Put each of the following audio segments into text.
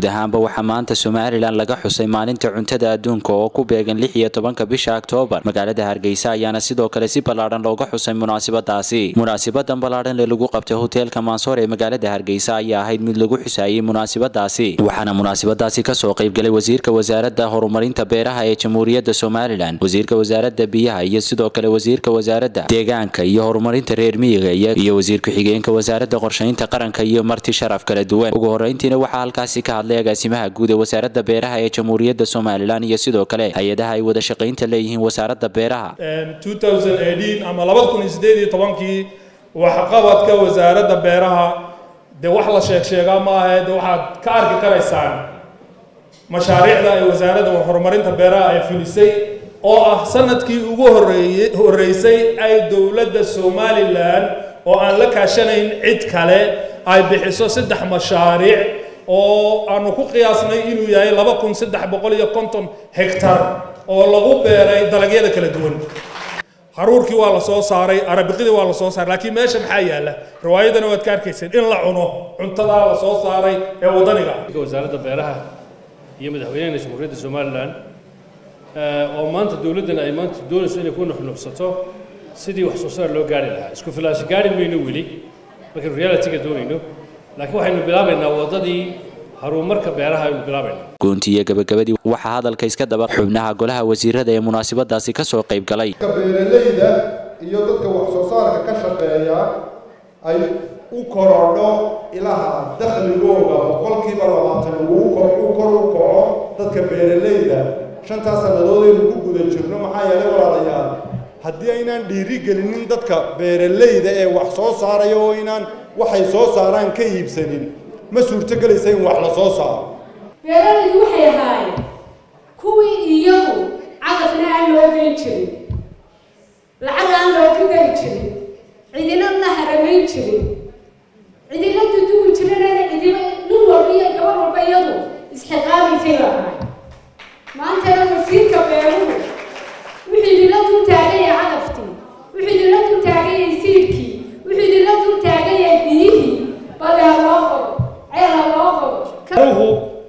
guud ahaanba waxaa maanta somalilan laga xusay maalinta cuntada adduunka oo ku beegan lix iyo tobanka bisha oktoobar magaalada hargeysa ayaana sidoo kale si ballaadhan looga xusay munaasabadaasi munaasabadan ballaadhan ee lagu qabtay hoteelka mansoor ee magaalada hargeysa ayaa ahayd mid lagu xusaayey munaasabadaasi waxaana munaasabadaasi kasoo qaybgalay wasiirka wasaaradda horumarinta beeraha ee jamhuuriyadda somalilan wasiirka wasaaradda biyaha iyo sidoo kale wasiirka wasaaradda deegaanka iyo horumarinta reer miyiga iyo wasiir ku-xigeenka wasaaradda qorshaynta qaranka iyo marti sharaf kala duwan ugu horeyntiina waxaa halkaasi ka hadlay agaasimaha guud ee wasaaradda beeraha ee jamhuuriyadda somalilan iyo sidoo kale hay-adaha ay wada shaqaynta leeyihiin wasaaradda beeraha ama labada kun iyo sideed iyo tobankii waxqabadka wasaaradda beeraha dee wax la sheeg sheegaa maaha de waxaad ka arki karaysaan mashaariicda ay wasaaradda horumarinta beeraha ay fulisay oo ah sanadkii ugu horeeye horreysay ay dowladda somalilan oo aan la kaashanayn cid kale ay bixiso saddex mashaariic oo aanu ku qiyaasnay inuu yahay laba kun saddex boqol iyo konton hektar oo lagu beeray dalagyada kala duwan haruurkii waa la soo saaray arabiqidii waa la soo saaray laakiin meesha maxaa yaalla riwaayadana waad ka arkayseen in la cuno cuntadaa la soo saaray ee waddaniga wasaaradda beeraha iyo madaxweynaha jamhuuriyadda somalilan oo maanta dowladdana ay maanta doonayso inay ku nuxnuxsato sidii wax soo saar loo gaari lahaa isku filaashi gaari mayno weli markaynu realityga doonayno laakiin waxaynu bilaabaynaa waddadii horumarka beeraha aynu bilaabaynaa goontiiyo gabagabadii waxaa hadalka iska daba xubnaha golaha wasiirada ee munaasabadaasi kasoo qayb galay beeralayda iyo dadka wax soo saarka ka shaqeeya ay u korodho ilaha dakhligooga boqolkiiba labaatan uu kor u kaco dadka beeralayda shantaas sannadood aynu ku guda jirno maxaa yeelay walaalayaal haddii aynaan dhiiri gelinin dadka beeralayda ee wax soo saaraya oo inaan waxay soo saaraan ka iibsanin ma suurtogelaysa in wax la soo saaro beeralaydu waxay ahaayeen kuwii iyagu caqafna aan loo geyn jirin lacag aan looga geli jirin cidina la haramayn jirin cidina duduwi jirinana cidiba nin walba iyo gabar walba iyadu isxiqaamaysay baa ahay maantana wasiirka beeruhu wuxuu idinla dul taagaya caqaftii wuxuu idinla dul taagaya siidkii wuxuu idinla dul taagaya biyihii bale ha loo qodo ceel ha loo qodo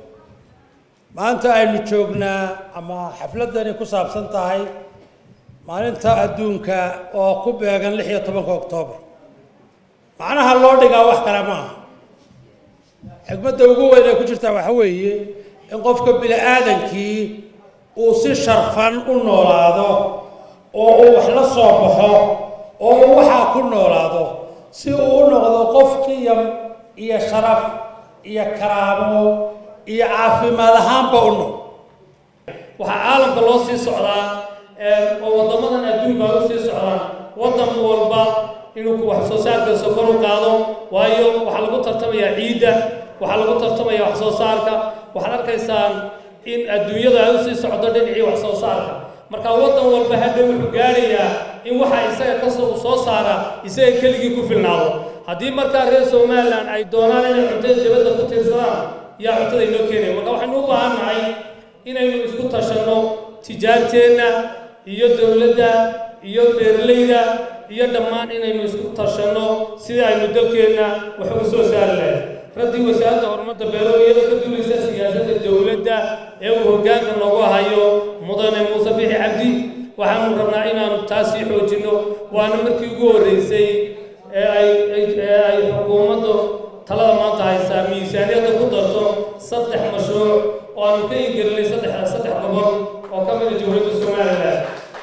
maanta aynu joognaa ama xafladani ku saabsan tahay maalinta adduunka oo ku beegan lix iyo tobanka oktoobar macnaha loo dhigaa wax kale ma aha xigmadda ugu weyn ee ku jirtaa waxa weeye in qofka bini aadankii uu si sharfan u noolaado oo uu wax la soo baxo oo uu waxaa ku noolaado si uu u noqdo qof qiyam iyo sharaf iyo karaamo iyo caafimaad ahaanba u nool waxaa caalamka loo sii socdaa oo waddamadan adduunka ay u sii socdaan waddan walba inuu wax soo saarkiisa kor u qaado waayo waxaa lagu tartamayaa ciidda waxaa lagu tartamayaa wax soo saarka waxaad arkaysaan in adduunyada ay u sii socdo dhinacii wax soo saarka marka waddan walba hadhow wuxuu gaarayaa in waxa isaga kasoo soo saara isaga keligii ku filnaado haddii markaa reer somalilan ay doonaan inay cuntada dibadda ku tiirsadaan yaa cuntada inoo keenaya marka waxaynu u baahan nahay inaynu isku tashanno tijaarteenna iyo dowladda iyo beeralayda iyo dhammaan inaynu isku tashanno sidii aynu dalkeenna wax uga soo saari lahayd raddii wasaaradda horumarta beero iyadoo ka duulaysa siyaasadda dowladda ee uu hoggaanka noogu hayo mudane muuse bixi cabdi waxaanu rabnaa inaanu taas sii xoojinno waana markii ugu horreysay ee ay ee ay xukuumaddu talada maanta haysaa miisaaniyadda ku darto saddex mashruuc oo aanu ka ingelinay saddex saddex gobol oo ka mida jamhuuriyadda somalilan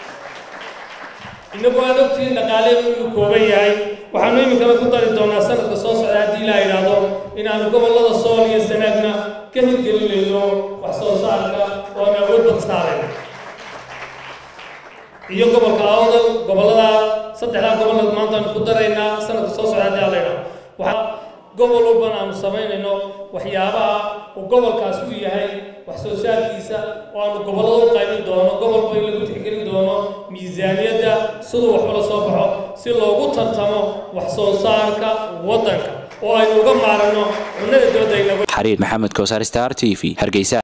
innagu aan ogtiin dhaqaaleenu inuu kooban yahay waxaanu iminkana ku dari doonaa sanadka soo socda haddii la yidhaahdo inaanu gobollada sool iyo sanaagna ka hirgelinayno wax soo saarka oo aan awood badan saarayno iyo gobolka awdal gobollada saddexdaa gobollood maantaanu ku daraynaa sanadka soo socda haddii la yidhaahdo waxaa gobol walbana aanu samaynayno waxyaabaha uu gobolkaas u yahay wax soo saarkiisa oo aanu gobollada u qaybin doono gobolba in lagu tixgelin doono miisaaniyadda siduu waxba la soo baxo si loogu tartamo wax soo saarka waddanka oo aynu uga maarano cunnada dibadda xariir maxamed kowsar star t v hargeysa